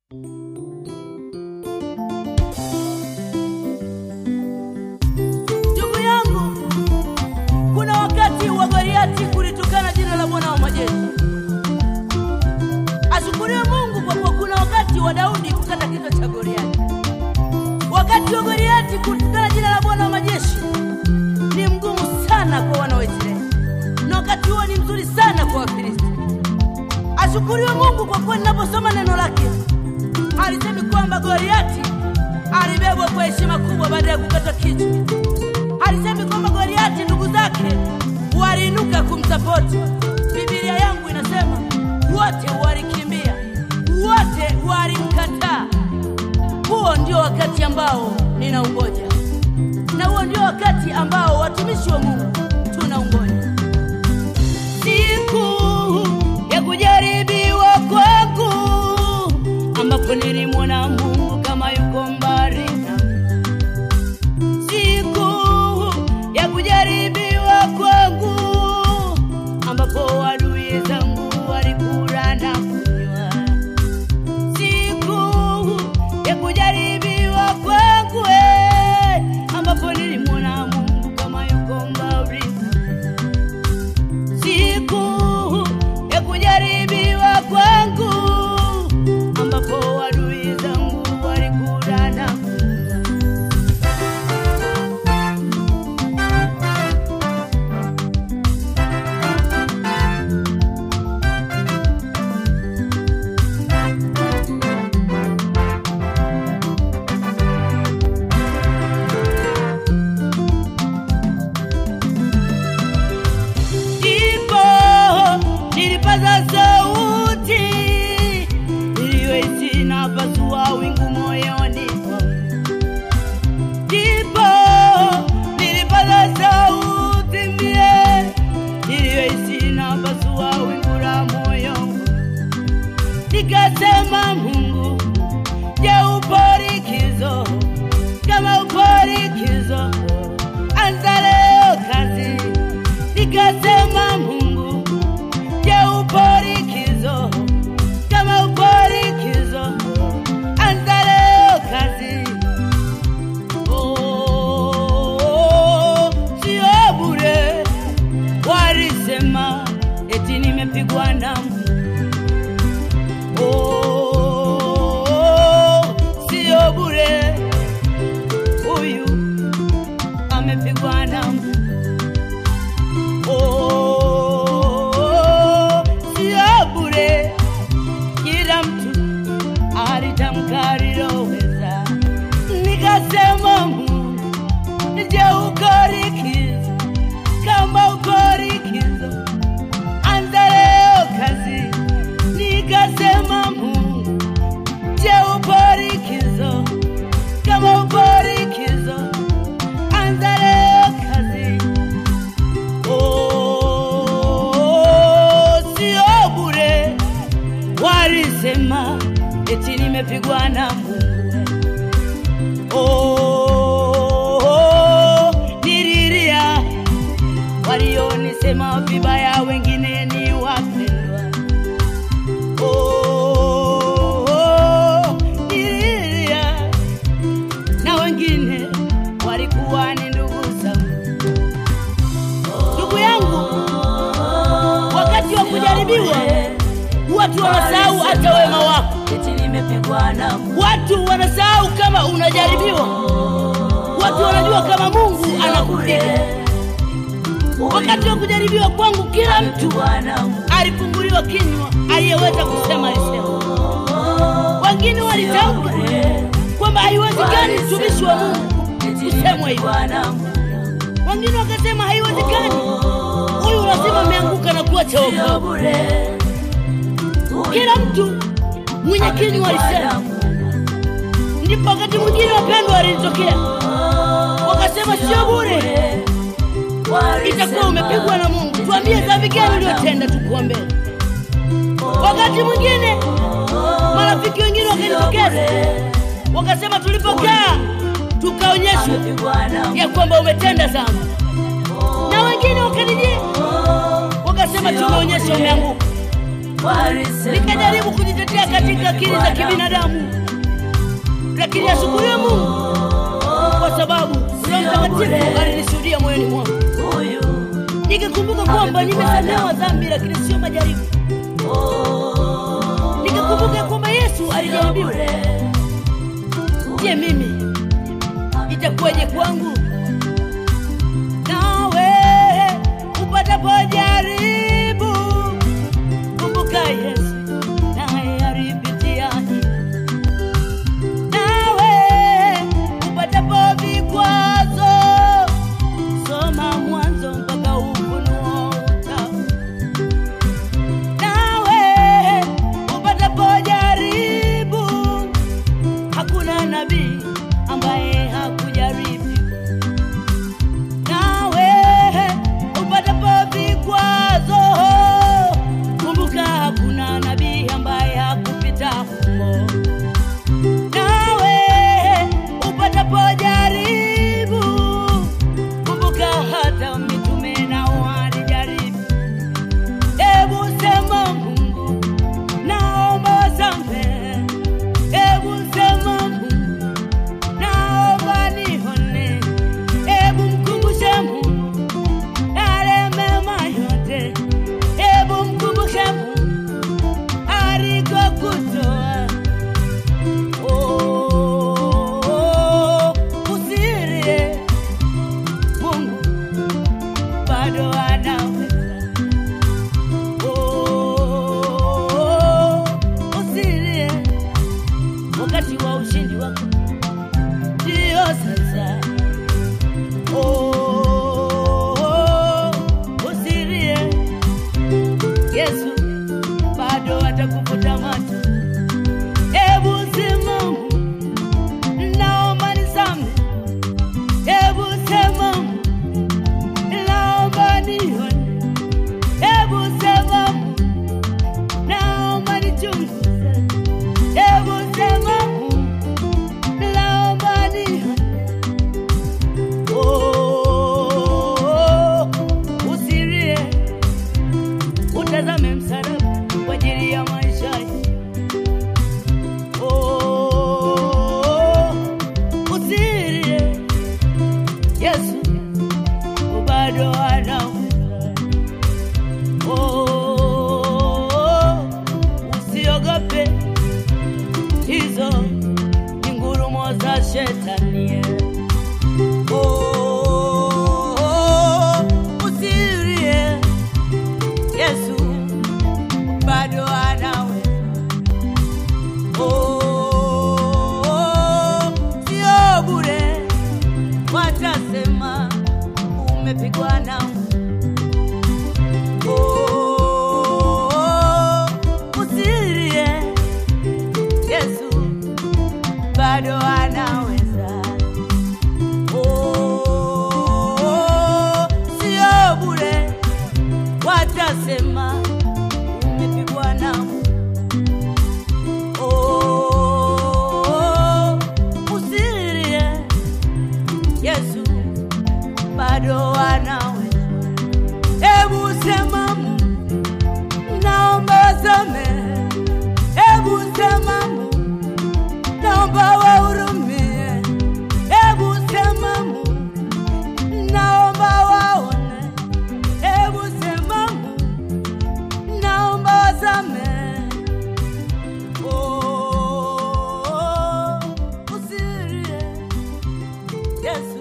Ndugu yangu, kuna wakati wa Goliati kulitukana jina la Bwana wa majeshi. Ashukuriwe Mungu kwa kuwa kuna wakati wa Daudi kukata kichwa cha Goliati. Wakati wa Goliati kutukana jina la Bwana wa majeshi ni mgumu sana kwa wana wa Israeli, na wakati huo ni mzuri sana kwa Wafilisti. Ashukuriwe Mungu kwa kuwa ninaposoma neno lake alisemi kwamba Goliati alibebwa kwa heshima kubwa baada ya kukatwa kichwa. Alisemi kwamba Goliati ndugu zake waliinuka kumsapoti. Biblia yangu inasema wote walikimbia, wote walimkataa. Huo ndio wakati ambao ninaungoja, na huo ndio wakati ambao watumishi wa Mungu tunaungoja, siku ya kujaribiwa kwangu, ambapo nilimwona Mungu kama yuko mbali nami siku ya kujaribiwa kwangu, ambapo adui zangu walikula na kunywa. Siku ya kujaribiwa kwangu, eh, ambapo nilimwona Mungu kama yuko mbali nami. Siku ya kujaribiwa kwangu, ambapo adui zangu walikula na kunywa. ndipo nilipaza sauti iliyoiti na pasua wingu moyoni mwangu. ndipo nilipaza sauti mie iliyoiti na pasua wingu la moyo wangu. nikasema Mungu, je, upo likizo? Kama upo likizo, anza leo kazi. Nikasema Mungu, je, upo likizo? Kama upo likizo, anza leo kazi. Oh, sio bure, walisema eti nimepigwa na Mungu. Oh, sio bure, huyu amepigwa na Mungu. Oh, sio bure, kila mtu alitamka aliloweza. Nikasema Mungu, je, uko likizo? Kama uko likizo, anza leo kazi. Nikasema Mungu, je, upo likizo? Kama upo likizo, anza leo kazi. Oh, sio bure, walisema eti nimepigwa na Mungu. Oh, nililia walionisema vibaya, wengine ni wapendwa. Oh, nililia na wengine walikuwa ni ndugu zangu. Ndugu yangu, wakati wa kujaribiwa watu wanasahau hata wema wako. eti nimepigwa na Mungu. Watu wanasahau kama unajaribiwa. Watu wanajua kama Mungu anakupiga. Wakati wa kujaribiwa kwangu, kila mtu Nimepigwa na Mungu. alifunguliwa kinywa, aliyeweza kusema alisema. Wengine walitamka kwamba haiwezekani mtumishi wa Mungu Eti kusemwa hivyo. nimepigwa na Mungu. Wengine wakasema haiwezekani, huyu lazima ameanguka na kuacha Sio wokovu. bure. Huyu Kila mtu mwenye kinywa amepigwa na alisema. Mungu. Ndipo wakati mwingine wapendwa walinitokea wakasema, sio bure, itakuwa umepigwa na Mungu. Tuambie dhambi gani uliyotenda, tukuombee. Wakati mwingine marafiki wengine wakanitokeza wakasema, tulipokaa tukaonyeshwa Amepigwa na Mungu. ya kwamba umetenda dhambi, na wengine wakanijia wakasema, tumeonyesha umeanguka. Walisema Nikajaribu kujitetea katika katika akili za kibinadamu, lakini ashukuriwe Mungu kwa sababu Roho Mtakatifu alinishuhudia moyoni mwangu, Huyu nikikumbuka kwamba nimesamehewa dhambi, lakini sio majaribu. Nikikumbuka kwamba Yesu alijaribiwa. Je, mimi itakuwaje kwangu? Nawe upatapo jaribu, kumbuka Yesu naye alipitia hili. Nawe upatapo vikwazo, soma Mwanzo mpaka Ufunuo utaona. Nawe upatapo jaribu, hakuna nabii ambaye hakujaribu. Nawe upatapo vikwazo, kumbuka hakuna nabii ambaye hakupita humo. Nawe upatapo jaribu, kumbuka hata mitume nao walijaribu. Hebu sema Mungu, naomba samehe. Hebu sema Mungu, naomba nihone. Hebu mkumbushe Mungu yale mema yote. Hebu mkumbushe Mungu alikokutoa. Oh, usilie, Mungu bado anaweza. Oh, usilie, wakati wa ushindi wako ndio sasa. Oh, usilie, Yesu bado atakufuta macho. Hebu simama, naomba nisamehe. Hebu sema, naomba nione. Hebu sema, naomba nichunguze. Hebu sema, naomba nione. Oh, usilie, utazame msalaba kwa ajili ya maisha yako. Oh, usilie, Yesu bado anaweza. Oh, usiogope, hizo ni ngurumo za shetani. Oh, usilie, Yesu bado anaweza. Oh, sio bure, watasema umepigwa na Oh, usilie, Yesu bado anaweza. Oh, sio bure, watasema umepigwa na Oh, usilie, Yesu bado anaweza. Hebu sema Mungu, naomba samehe. Hebu sema Mungu, naomba wahurumie. Hebu sema Mungu, naomba waone. Hebu sema Mungu, naomba wasamehe. Oh, usilie, Yesu